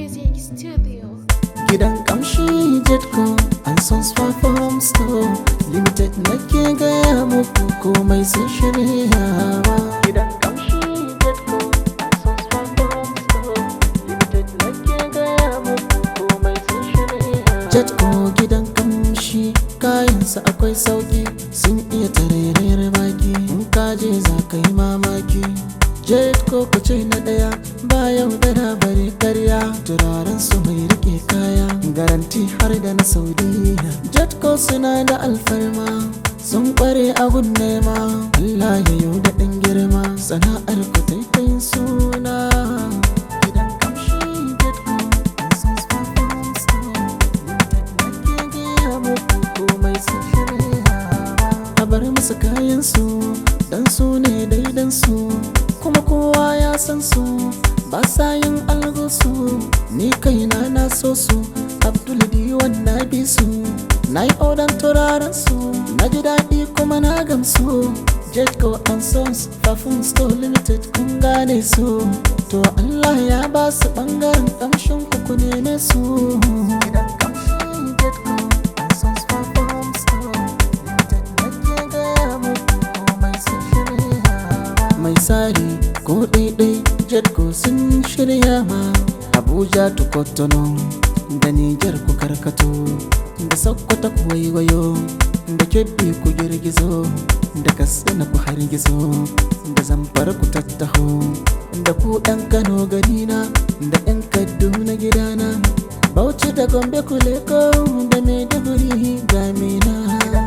Music Studio. Gidan kamshi Jetco an son Sparkle Store Limited nake gaya muku komai sun shiryawa Gidan kamshi Jetco an son Sparkle Store Limited nake gaya muku komai sun shiryawa Jetco gidan kamshi kayansa akwai sauki sun iya tarairayar baki in kaje za ka yi mamaki Jetco ku ce na daya ba yaudara bare karya turaren su mai rike kaya garanti har da na saudiya Jetco suna da alfarma sun kware a gun nema Allah ya yau da ɗan girma sana'ar ku taitayin suna gidan kamshi Jetco an san Sparkle Store. Limited nake gaya muku komai sun shirya a bar musu kayan su dan su ne daidan su kuma kowa ya san su ba sa yin algosu ni kaina na so su abdul diwan na bi su na yi odan turaren su na ji daɗi kuma na gamsu jetco and sons perfume store limited kun gane su to allah ya ba su ɓangaren ƙamshin ku ku neme su gidan ƙamshin jetco and sons perfume store limited nake gaya muku komai sun shirya mai tsari ko ɗaiɗai jetco sun shirya ma abuja to kotono da nijar ku karkato da sokoto ku waiwayo da kebbi ku girgizo da katsina ku hargizo da zamfara ku tattaho da ku ɗan kano garina da ɗan kaduna gidana bauchi da gombe ku leko da maiduguri ga mina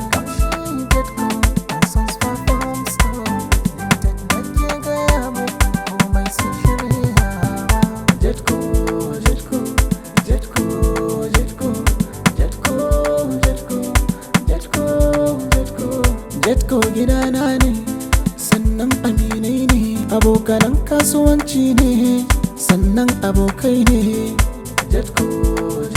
Jetco, Jetco, Jetco, Jetco, Jetco, Jetco, Jetco, Jetco, Jetco gidana ne, sannan aminai ne, abokanan kasuwanci ne, sannan abokai ne. Jetco,